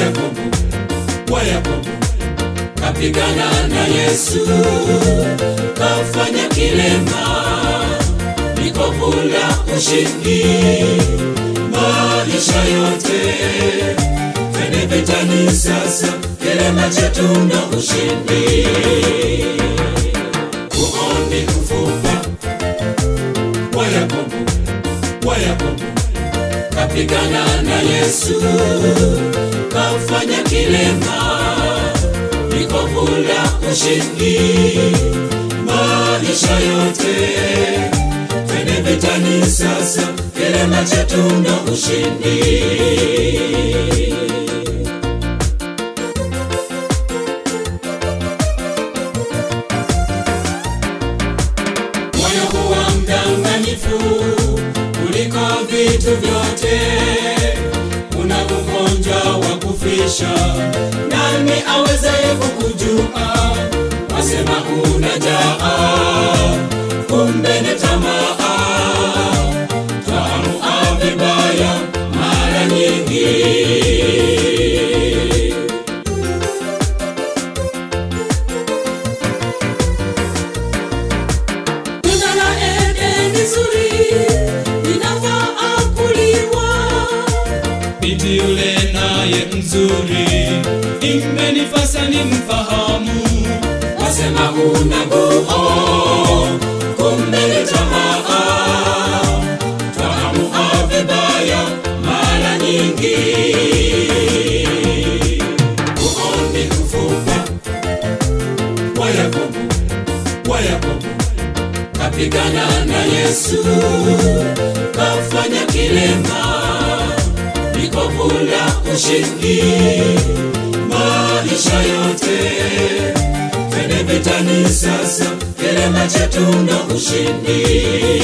Yakobo, wa Yakobo kapigana na Yesu, kafanya kilema, likovu la ushindi maisha yote. Twende vitani sasa, kilema chetu na ushindi. Uoni mfupa wa Yakobo, wa Yakobo kapigana na Yesu, kafanya kilema likovu la ushindi maisha yote. Twende vitani sasa, kilema chetu na ushindi. Moyo huwa mdanganyifu kuliko vitu vyote, una ugonjwa wa kufisha. Nani awezaye kukujua? Wasema una njaa, kumbe ni tamaa. Twaamua vibaya mara nyingi. Tunda la Edeni zuri linafaa kuliwa. Binti yule naye mzuri, imenifasa ni mfahamu. Wasema una nguo, kumbe ni tamaa. Twaamua vibaya mara nyingi. Uoni mfupa wa Yakobo, wa Yakobo kapigana na Yesu, kafanya kilema, likovu la ushindi maisha yote. Twende vitani sasa, kilema chetu na ushindi.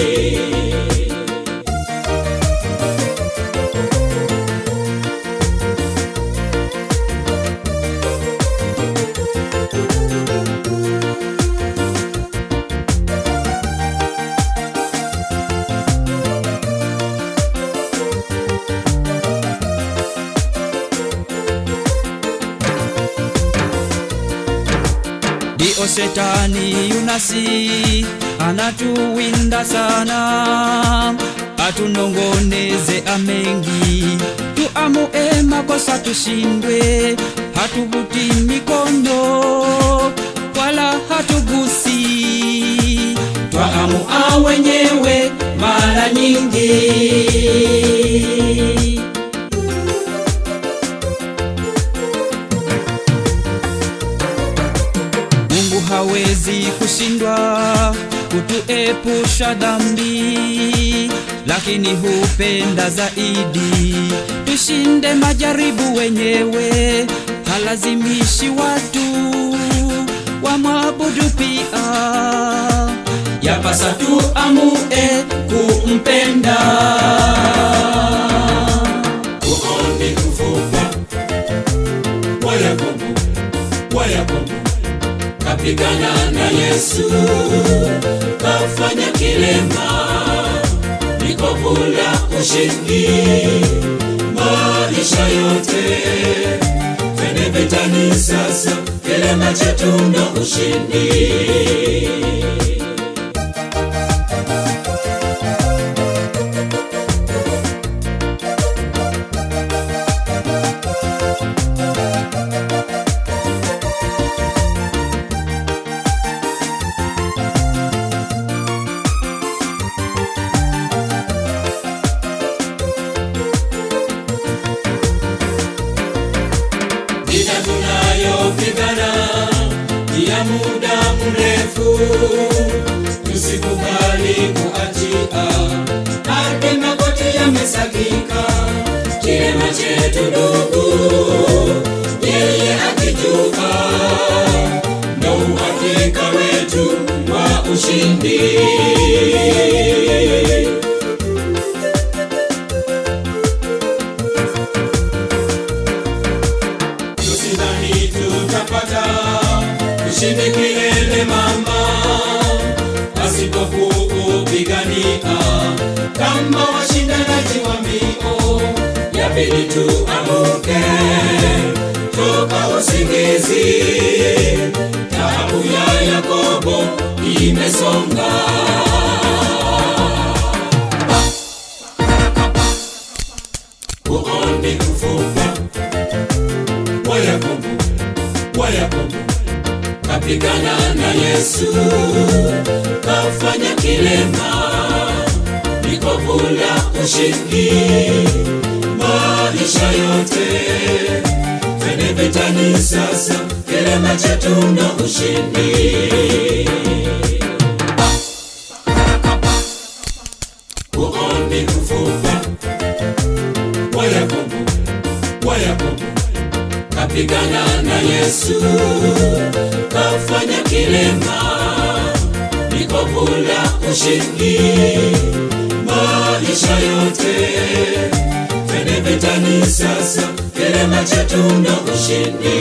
Dio shetani yunasi anatuwinda sana, atunongoneze amengi, tuamue makosa tushindwe, hatuvuti mikono wala hatugusi, twaamua wenyewe mara nyingi. Mungu hawezi kushindwa kutuepusha dhambi, lakini hupenda zaidi tushinde majaribu wenyewe. Halazimishi watu wamwabudu pia, yapasa tuamue kumpenda. Uoni mfupa wa Yakobo, wa Yakobo kapigana na Yesu, kafanya kilema, likovu la ushindi maisha yote. Twende vitani sasa, kilema chetu na ushindi. Vita tunayopigana ni ya muda mrefu, tusikubali kuachia hadi magoti yamesagika. Kilema chetu ndugu, yeye akijua, ndo uhakika wetu wa ushindi. tusidhani tutapata ushindi kilele mama, pasipokuupigania kama washindanaji wa mbio, yabidi tuamuke usingizi. Taabu ya Yakobo imesonga. Uoni ufupa wa Yakobo, wa Yakobo kapigana na Yesu, kafanya kilema, likovu la ushindi maisha yote. Twende vitani sasa, kilema chetu ndo ushindi. Uoni ufupa wa Yakobo, wa Yakobo kapigana na Yesu, kafanya kilema, likovu la ushindi maisha yote. Twende vitani sasa, kilema chetu ndo ushindi.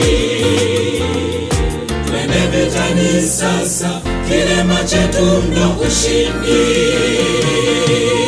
Twende vitani sasa, kilema chetu ndo ushindi.